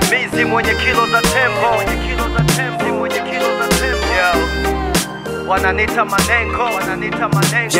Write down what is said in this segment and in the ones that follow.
sisimizi mwenye kilo za tembo Si mwenye kilo za tembo Yo. wananita manengo wananita manengo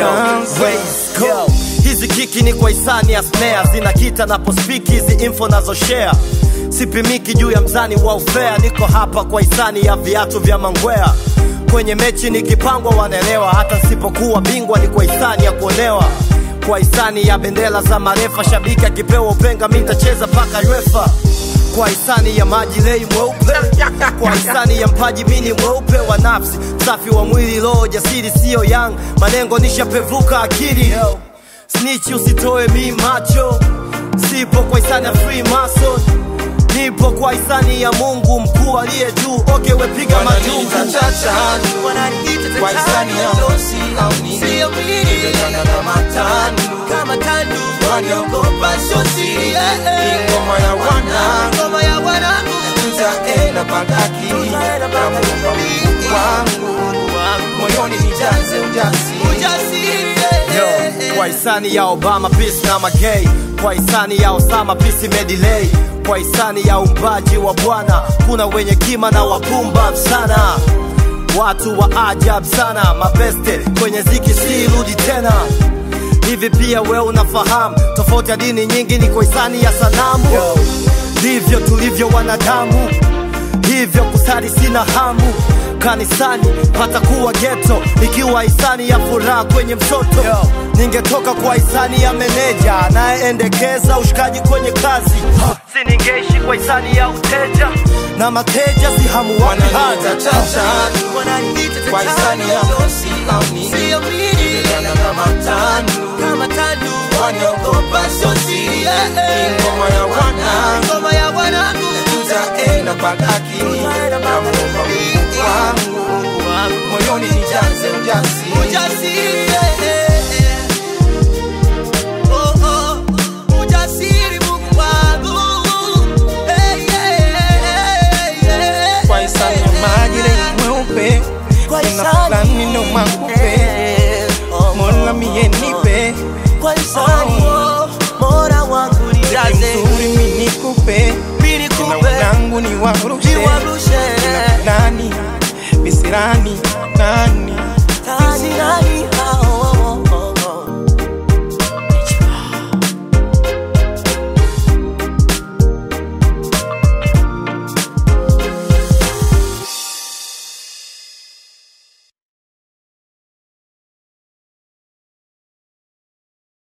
Yo, hizi kiki ni kwa hisani ya snare zinakita napospiki hizi info nazoshare sipimiki juu ya mzani wa ufea niko hapa kwa hisani ya viatu vya mangwea kwenye mechi nikipangwa wanaelewa hata nsipokuwa bingwa ni kwa hisani ya kuonewa kwa hisani ya bendera za marefa shabiki akipewa upenga mi ntacheza paka uefa kwa hisani ya maji lei mweupe kwa hisani ya mpaji mini mweupe wa nafsi safi wa mwili roho jasiri siyo yang manengo nishapevuka akili snichi usitoe mi macho sipo kwa hisani ya free mason nipo kwa hisani ya mungu mkuu aliye juu oke wepiga majungu Wananiita chachani Kwa hisani ya mdosi au nini Nimetana kama tandu Waniogopa sio siri Ni ngoma ya wanangu Tutaenda pagaki Na muumba Mungu wangu Moyoni nijaze ujasiri Yo, kwa hisani ya Obama peace na magay, kwa hisani ya Osama peace imedelay, kwa hisani ya umbaji wa Bwana kuna wenye kima na wapumbavu sana, watu wa ajabu sana, mabeste kwenye ziki si rudi tena. Hivi pia we unafahamu tofauti ya dini nyingi ni kwa hisani ya sanamu, ndivyo tulivyo wanadamu, hivyo kusali sina hamu kanisani patakuwa geto ikiwa hisani ya furaha kwenye msoto ningetoka kwa hisani ya meneja anayeendekeza ushikaji kwenye kazi siningeishi kwa hisani ya uteja na mateja si hamu wapi Wananiita haja chachani Kwa hisani ya mdosi au nini Nimetana kama tandu Waniogopa sio siri Ni ngoma ya wanangu tutaenda pagaki na muumba Mungu wangu moyoni nijaze ujasiri kwa hisani ya maji lenye mweupe kuna fulani ndo makupe mola mie nipe Kwa hisani Mola wangu nijaze mzuri mi nikupe Mimi na nikupe wanangu ni warushe Niwarushe nani bisirani nani